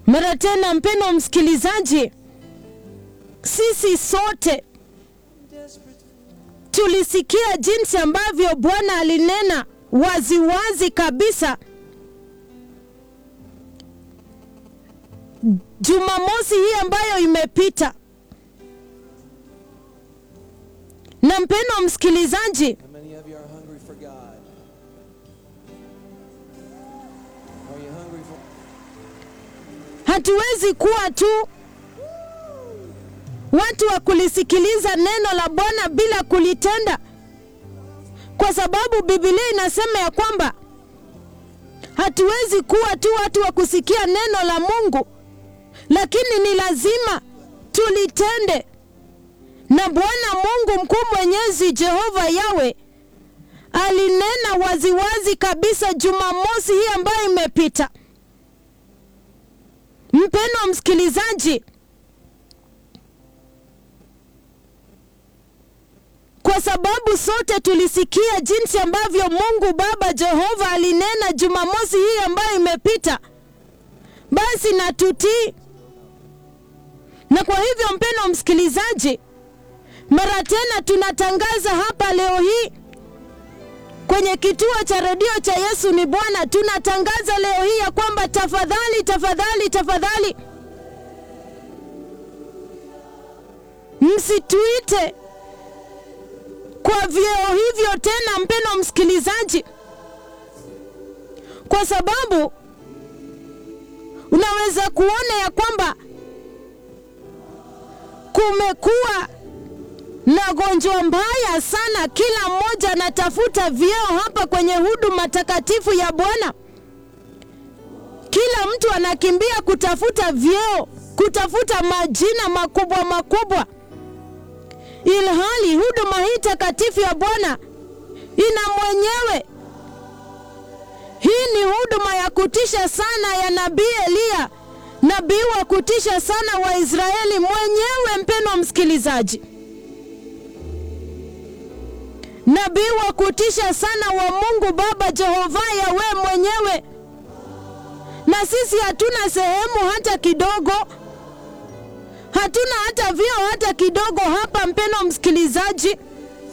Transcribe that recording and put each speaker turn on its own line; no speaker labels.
Mara tena, mpendwa msikilizaji, sisi sote tulisikia jinsi ambavyo Bwana alinena waziwazi wazi kabisa Jumamosi hii ambayo imepita. Na mpendwa msikilizaji,
How many of you are hungry for God? Are you hungry for
hatuwezi kuwa tu watu wa kulisikiliza neno la Bwana bila kulitenda, kwa sababu Biblia inasema ya kwamba hatuwezi kuwa tu watu wa kusikia neno la Mungu, lakini ni lazima tulitende. Na Bwana Mungu mkuu mwenyezi Jehova Yawe alinena waziwazi kabisa Jumamosi hii ambayo imepita. Mpendwa msikilizaji, kwa sababu sote tulisikia jinsi ambavyo Mungu Baba Jehova alinena Jumamosi hii ambayo imepita, basi na tutii. Na kwa hivyo, mpendwa msikilizaji, mara tena tunatangaza hapa leo hii kwenye kituo cha redio cha Yesu ni Bwana, tunatangaza leo hii ya kwamba tafadhali, tafadhali, tafadhali msituite kwa vyeo hivyo tena, mpendwa msikilizaji, kwa sababu unaweza kuona ya kwamba kumekuwa na gonjwa mbaya sana. Kila mmoja anatafuta vyeo hapa kwenye huduma takatifu ya Bwana. Kila mtu anakimbia kutafuta vyeo, kutafuta majina makubwa makubwa, ilhali huduma hii takatifu ya Bwana ina mwenyewe. Hii ni huduma ya kutisha sana ya nabii Eliya, nabii wa kutisha sana wa Israeli mwenyewe, mpendwa msikilizaji nabii wa kutisha sana wa Mungu Baba Jehova Yawe mwenyewe, na sisi hatuna sehemu hata kidogo, hatuna hata vyeo hata kidogo hapa, mpendwa msikilizaji.